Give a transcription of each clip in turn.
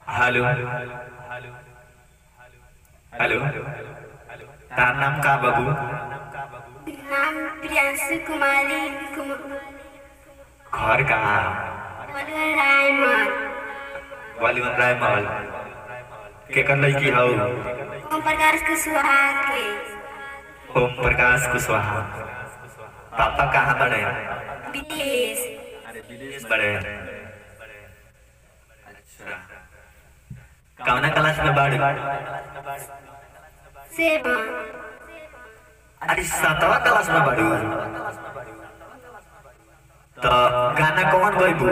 Hello hello तार नाम का बाबू नाम प्रियांशु कुमारी कुमार घर कहाँ रायमन वालीवन राय महल के कर लड़की हौ ओम प्रकाश कुशवाहा के ओम प्रकाश कुशवाहा पापा कहाँ बड़े विदेश विदेश बड़े अच्छा कौना क्लास में बाड़ी सेवन अरे सातवा क्लास में बाड़ी तो गाना कौन गईबू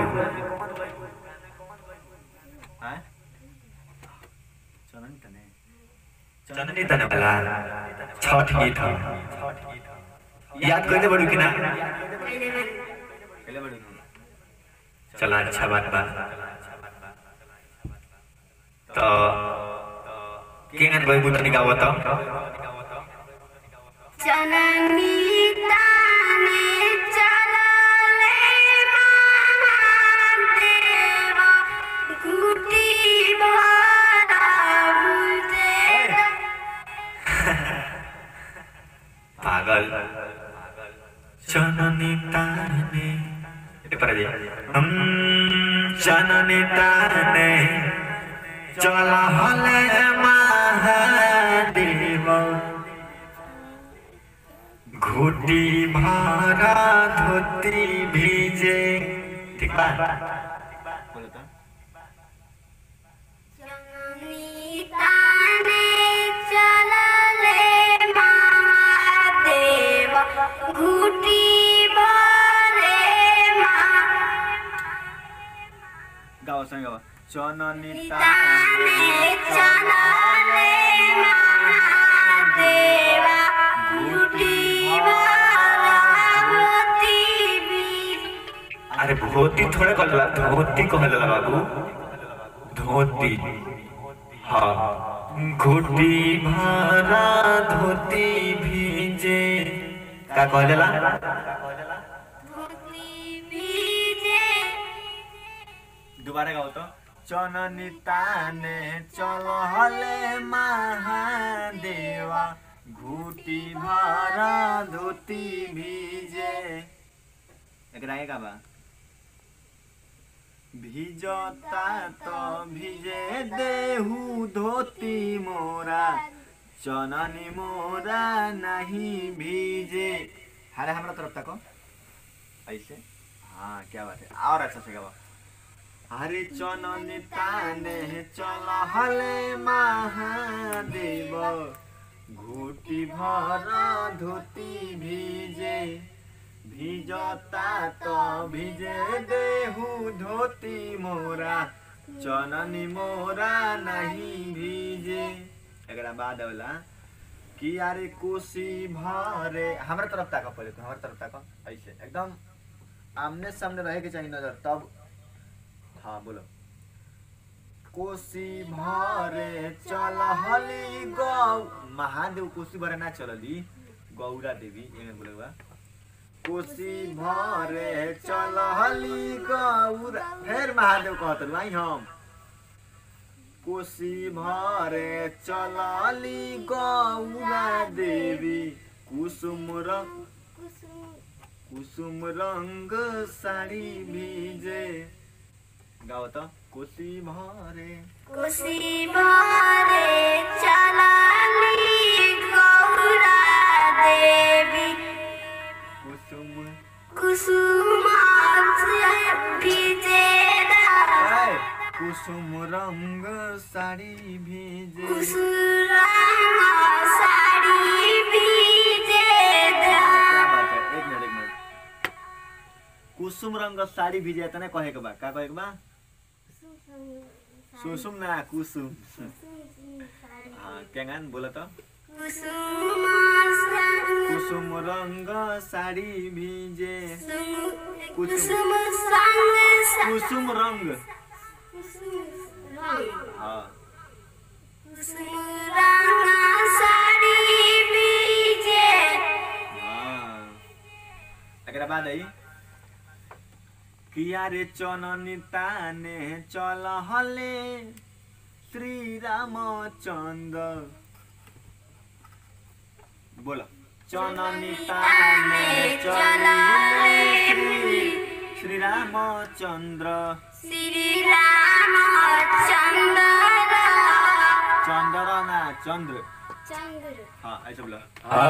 चंदनी तने वाला छठ गीत ह याद करते बड़ू कि ना चला अच्छा बात बा तो केंगन गईबू तनी गावत जननी ताने चलले महादेव गुटी भरा भूलते पागल चननी ताने ए पर जे हम चननी ताने चला हले महादेव घुटी भरा धोती भीजे ठीक बा जननी ताने चलले महादेव गुटी भरे महा गावा सांग गावा चननी ताने चलले महादेवा गुटी भरा धोती भी अरे धोती थोड़े कहला धोती कहला बाबू धोती हाँ घुटी भरा धोती भीजे का कहला धोती भीजे दोबारा गाओ तो चननी ताने चल हले महादेवा घुटी भरा धोती भीजे एकरा आगे का बा भिजता तो भिजे देहू धोती मोरा चननी मोरा नहीं भीजे अरे हमरा तरफ तको ऐसे हाँ क्या बात है और अच्छा से गावा हरे चननी ताने चल हले महादेव घुटी भर धोती भीजे भिजता तो भिजे देहू धोती मोरा चननी मोरा नहीं भीजे एकरा बाद होला कि अरे कोसी भरे हमरा तरफ ताक पहिले तू हमरा तरफ ताक ऐसे एकदम आमने सामने रहे के चाहिए नजर तब हाँ बोलो कोसी भरे चल हली गौ महादेव कोसी भरे ना चलली गौरा देवी एमे बोलेगा कोसी भरे चल हली गौरा फिर महादेव कहत भाई हम कोसी भरे चलली गौरा देवी कुसुम रंग कुसुम रंग साड़ी भीजे गाओ तो कोसी भरे कोसी भरे चलली गौरा देवी कुसुम कुसुम भीजे ऐ, कुसुम रंग साड़ी भीजे कुसुम साड़ी भीजे क्या बात है एक मिनट एक मिनट कुसुम रंग साड़ी भीजे तने कहे के बा का कहे के बा सुसुम ना कुसुम हाँ केंगन बोला तो कुसुम कुसुम रंग साड़ी भीजे कुसुम संग कुसुम रंग रंग हाँ कुसुम रंग साड़ी भीजे हाँ एकरा बाद आई किया रे चननी ताने चल हले श्री रामचंद्र बोलो चननी ताने चलिले श्री श्री रामचंद्र श्री रामचंद्र चंद्र ना चंद्र चंद्र हाँ ऐसे बोलो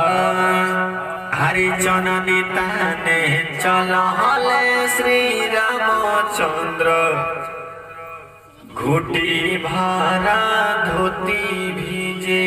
हरि जननी ताने चलहले श्री रामचंद्र घुटी भारा धोती भीजे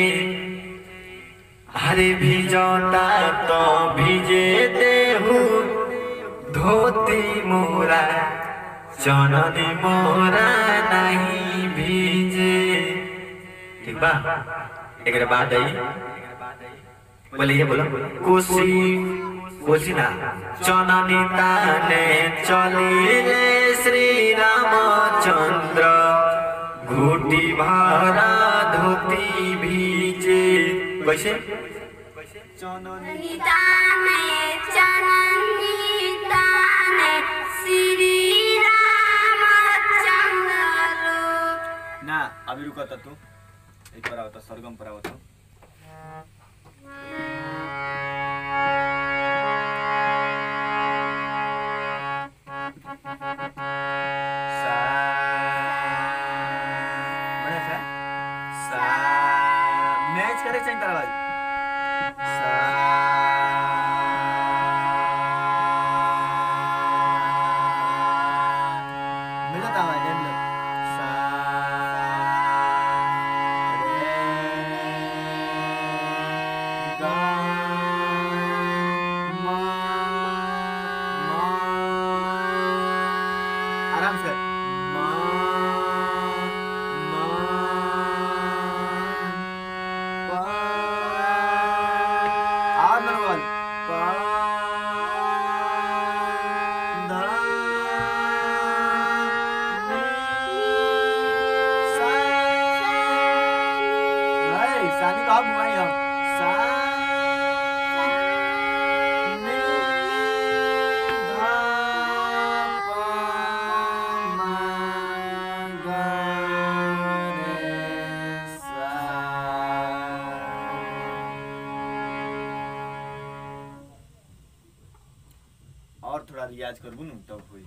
हरि भिजता तो भिजे देहु धोती मोरा जननी मोरा नहीं भीजे ठीक बा एक बात आई बोलिए बोलो कोसी कोसी ना चननी ताने चलिले श्री रामचंद्र घुटी भारा धोती भीजे कैसे चननी निताने चननी ताने श्री रामचंद्र ना अभी रुका था तू एक पर आवता सरगम पर आवता सा बड़ा सा सा मैच करे चाहिए तारा बाजी सा मिलत आवाज है मिलत सा रे गा मा मा आराम से मा मा पा और नंबर पा धा सा नहीं शादी कहाँ घुमाई हम सा नि धा पा मा गा रे सा और थोड़ा रियाज करबू न तब होई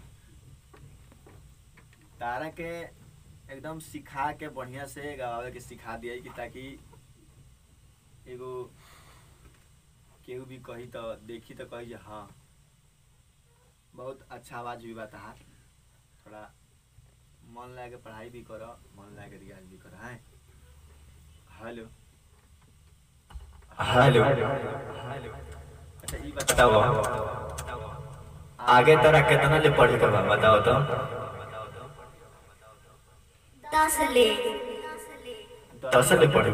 तारा के एकदम सिखा के बढ़िया से गवावे के सिखा दिया कि ताकि एगो केहू भी कही तो देखी तो कही जे हाँ बहुत अच्छा आवाज भी बा तहार थोड़ा मन लगा के पढ़ाई भी करो मन लगा के रियाज भी करो हैं हेलो हेलो अच्छा ई बताओ आगे तोरा कितना ले पढ़े के बा बताओ तो दस ले दस ले पढ़े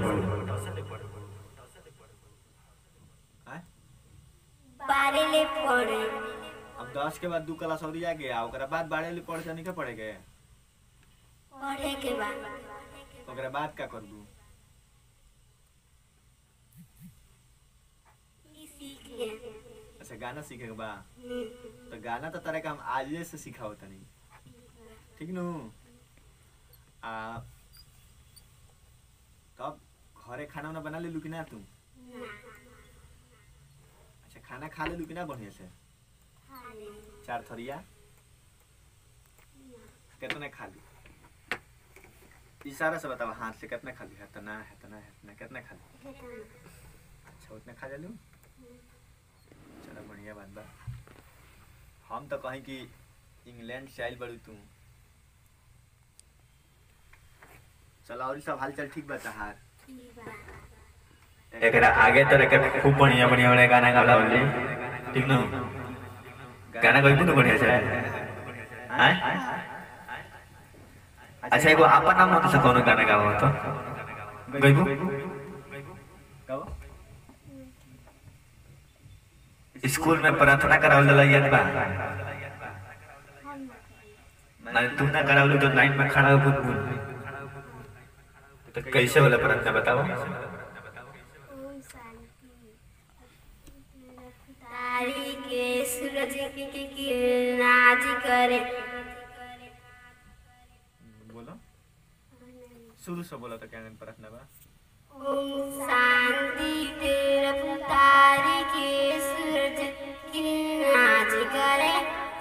हैं? बारह ले पढ़े अब दस के बाद दू क्लास और जा गया ओकरा बाद बारह ले पढ़ जाने के पड़े गए पढ़े के बाद ओकरा बाद का करबू ई सीख ले अच्छा गाना सीखे के बा हम्म, तो गाना तो तरह का हम आजे से सिखाओ तनी ठीक नु आ तब घरे खाना उना बना ले लू कि ना तू ना, अच्छा खाना खा ले लू कि ना बढ़िया से खा ले, चार थरिया कितने खा ली इशारा से बताओ हाथ से कितना खा ली है तना है तना है तना कितना खा ली हेतना, अच्छा उतने खा ले लू चलो बढ़िया बात बा हम तो कहीं कि इंग्लैंड से आइल बड़ू तू चलो और सब हाल चाल ठीक बा तहार ठीक बा। एकरा आगे तोरा के खूब बढ़िया बढ़िया बढ़िया गाना गाला बोली ठीक न गाना गइबू न बढ़िया से हैं अच्छा एगो आपन नाम मत से कोनो गाना गाओ तो गइबू कहो स्कूल में प्रार्थना करावल जाला याद बा हम ना तू ना करावल तो लाइन में खड़ा हो बुत तो कैसे वाला प्रार्थना बताओ ओम शांति तारी के सूरज के के किरण आज करे बोलो शुरू से बोला तो क्या प्रार्थना बा ओम शांति तेरा पुतारी के सूरज की नाच करे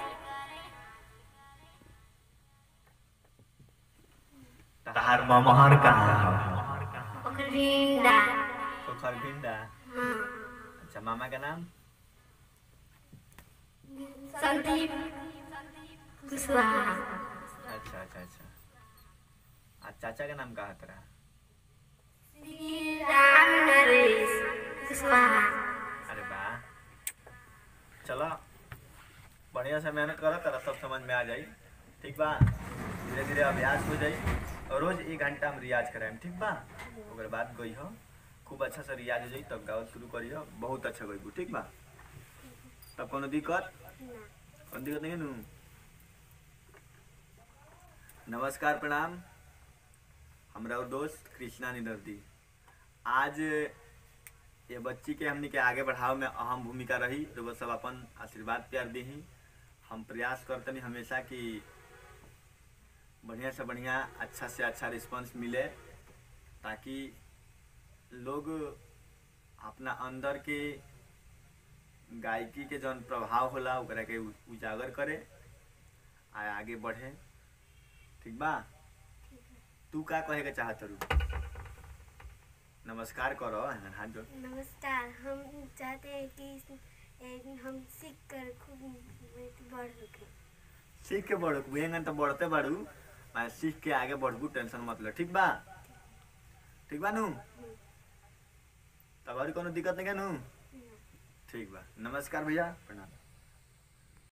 तहार ममहर कहाँ ओकर भिंडा पोखर भिंडा हाँ अच्छा मामा का नाम संदीप कुशवाहा अच्छा अच्छा अच्छा आ चाचा का नाम कहा तेरा श्री राम नरेश कुशवाहा अरे वाह चलो बढ़िया से मेहनत करो तेरा सब समझ में आ जाई ठीक बा धीरे धीरे अभ्यास हो जाई और रोज एक घंटा हम रियाज कराएम ठीक बा ओकर बाद गई हो खूब अच्छा से रियाज हो जाई तब गावल शुरू करियो बहुत अच्छा गई ठीक बा तब कोनो दिक्कत कोनो दिक्कत नहीं है नू नमस्कार प्रणाम हमरा और दोस्त कृष्णा निदर्दी आज ये बच्ची के हमनी के आगे बढ़ाव में अहम भूमिका रही तो वो सब अपन आशीर्वाद प्यार दी हम प्रयास करतनी हमेशा कि बढ़िया से बढ़िया अच्छा से अच्छा रिस्पांस मिले ताकि लोग अपना अंदर के गायकी के जौन प्रभाव होला ओकरा के उ- उजागर करे आ आगे बढ़े ठीक बा तू का कहे के चाहत रू नमस्कार करो हन हाथ जोड़ नमस्कार हम चाहते हैं कि एक हम सीख कर खूब बढ़ सके सीख के बढ़ू बुहेंगन तो बढ़ते बढ़ू मैं सीख के आगे बढ़बू टेंशन मत लो ठीक बा ठीक बा नू तब और कोनो दिक्कत नहीं है नू ठीक बा नमस्कार भैया प्रणाम